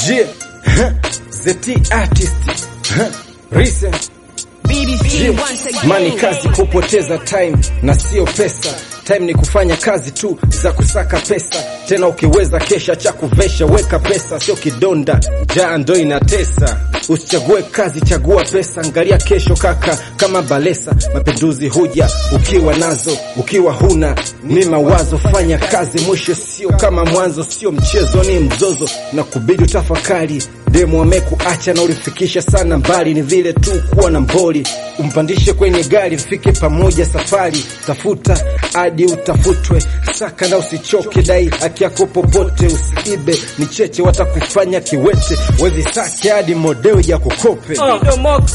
Yeah. The T artist. Recent. Yeah. Mani kazi kupoteza time na sio pesa. Time ni kufanya kazi tu za kusaka pesa, tena ukiweza kesha cha kuvesha, weka pesa, sio kidonda, jaa ndo inatesa. Usichague kazi, chagua pesa, angalia kesho kaka, kama Balesa. Mapinduzi huja ukiwa nazo, ukiwa huna ni mawazo. Fanya kazi, mwisho sio kama mwanzo, sio mchezo, ni mzozo na kubidi utafakari. Demu amekuacha na ulifikisha sana mbali, ni vile tu kuwa na mboli, umpandishe kwenye gari, mfike pamoja safari, tafuta hadi utafutwe, saka na usichoke, dai haki yako popote, usiibe ni cheche, watakufanya kiwete, wezi sake hadi modeo ya kukope. Ah, Moxie.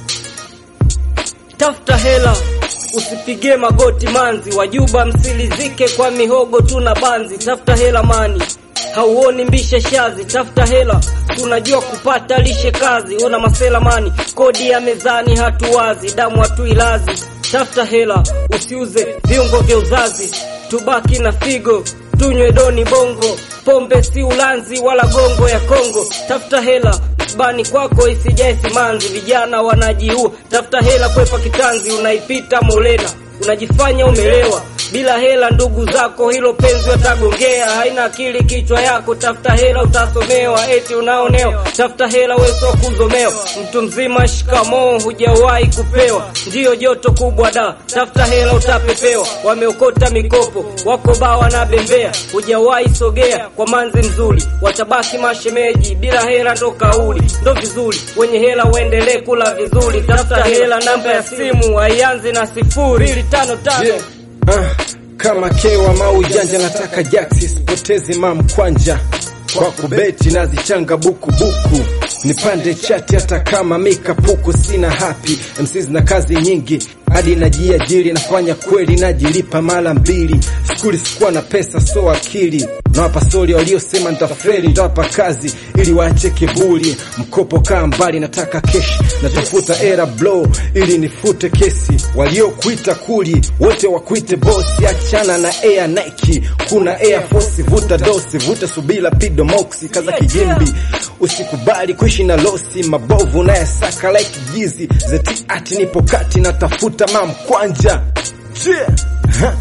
Tafuta hela usipige magoti manzi, wajuba msilizike kwa mihogo tu na banzi. Tafuta hela mani, hauoni mbishe shazi. Tafuta hela, tunajua kupata lishe kazi. Ona masela mani, kodi ya mezani hatuwazi, damu hatuilazi. Tafuta hela, usiuze viungo vya uzazi, tubaki na figo tunywe doni bongo, pombe si ulanzi wala gongo ya Kongo. Tafuta hela bani kwako isijae simanzi, vijana wanajiua. Tafuta hela kwepa kitanzi, unaipita molena, unajifanya umelewa bila hela ndugu zako hilo penzi watagongea, haina akili kichwa yako. Tafuta hela utasomewa, eti unaonewa. Tafuta hela wewe sio kuzomewa, mtu mzima shikamoo, hujawahi kupewa, ndiyo joto kubwa da. Tafuta hela utapepewa, wameokota mikopo wako baa wanabembea, hujawahi sogea kwa manzi mzuri, watabaki mashemeji. Bila hela ndo kauli, ndo vizuri, wenye hela uendelee kula vizuri. Tafuta hela, namba ya simu haianzi na sifuri mbili tano tano Yeah. Ah, kama kewa mau janja nataka jaksi sipotezi mamkwanja kwa kubeti nazichanga buku buku nipande chati hata kama mikapuku sina hapi MCs na kazi nyingi hadi najiajiri nafanya kweli najilipa mara mbili skuli sikuwa na pesa so akili nawapa stori waliosema ntaferi ntawapa kazi ili waache kiburi mkopo kaa mbali nataka keshi natafuta era blow ili nifute kesi waliokuita kuli wote wakuite bosi achana na air Nike kuna air force vuta dosi vuta subila pido moxi kaza kijimbi usikubali kuishi na losi mabovu na yasaka like jizi zeti ati nipo kati natafuta mamkwanja yeah. Ha.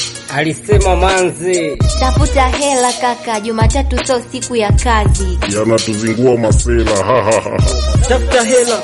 alisema manzi Tafuta hela kaka, Jumatatu sio siku ya kazi. yanatuzingua masela ha, ha, ha, ha. tafuta hela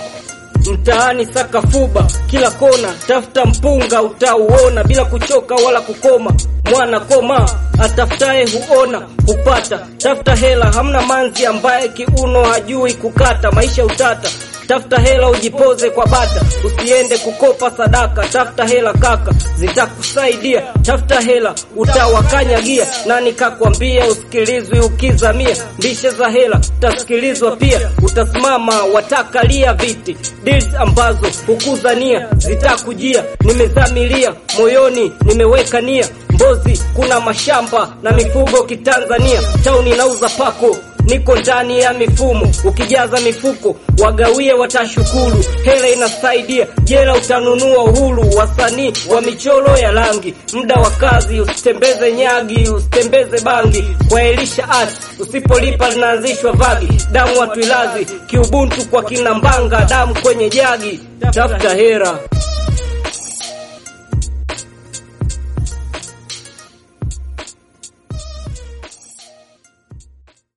mtaani saka fuba kila kona, tafuta mpunga utauona bila kuchoka wala kukoma. Mwana koma atafutaye huona hupata. Tafuta hela, hamna manzi ambaye kiuno hajui kukata. Maisha utata Tafuta hela ujipoze kwa bata, usiende kukopa sadaka. Tafuta hela kaka, zitakusaidia. Tafuta hela utawakanyagia. Nani kakwambia usikilizwi ukizamia? Mbishe za hela utasikilizwa pia, utasimama watakalia viti. Deals ambazo hukuzania zitakujia. Nimezamilia moyoni, nimeweka nia Mbozi kuna mashamba na mifugo kitanzania. Tauni nauza pako niko ndani ya mifumo, ukijaza mifuko wagawie watashukuru. Hela inasaidia, jela utanunua uhuru. Wasanii wa michoro ya rangi, muda wa kazi, usitembeze nyagi, usitembeze bangi. Kwa Elisha Art usipolipa linaanzishwa vagi. Damu watuilazi kiubuntu kwa kina Mbanga, damu kwenye jagi. Tafuta hera